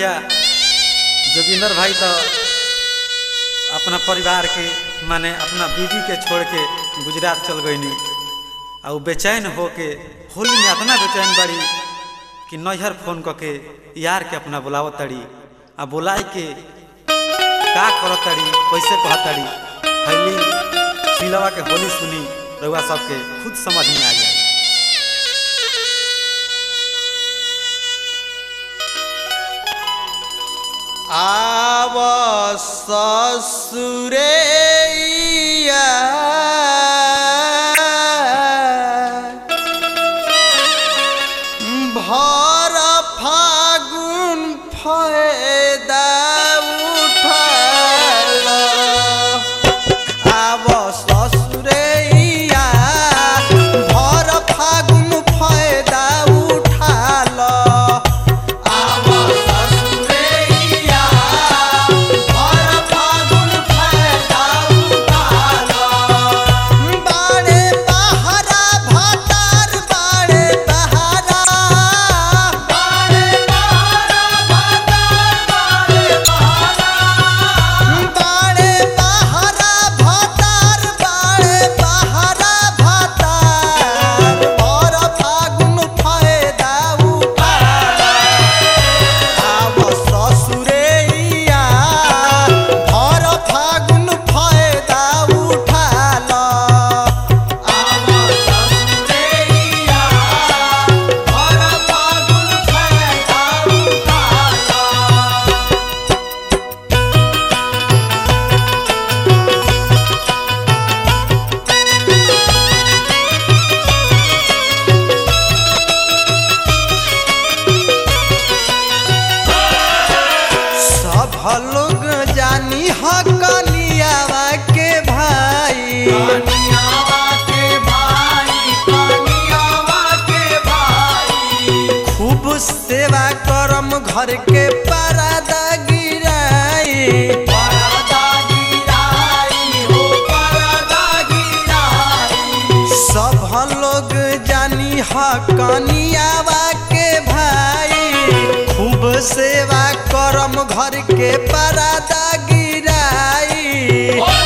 भैया जोगिंदर भाई तो अपना परिवार के माने अपना बीवी के छोड़ के गुजरात चल गईनी आ उ बेचैन होके होली में इतना बेचैन बड़ी कि नैहर फोन करके यार के अपना बुलाव तड़ी आ बुलाए के का करत तड़ी कैसे कहत तड़ी हली सिलवा के होली सुनी रउआ सबके खुद समझ में आ जाए आव ससुरैया भर फागुन फायदा उठाल आव ससुरैया भर फागुन फायदा उठाल आव ससुरैया भर फागुन फायदा उठाल बाड़े बहारा भातार बाड़े बहारा बाड़े बहारा भातार बाड़े बहारा बाड़े बहारा भातार बाड़े बहारा भातार भर फागुन फायदा उठाल आव ससुरैया भर फागुन फायदा उठाल आव ससुरैया भर फागुन फायदा उठाल सब लोग जानी ह कनियावा के भाई कनियावा के भाई कनियावा के भाई खूब सेवा करम घर के परदा गिराई परदा गिराई हो परदा गिराई सब लोग जानी ह कनियावा के भाई खूब सेवा करम घर के परदा गिराई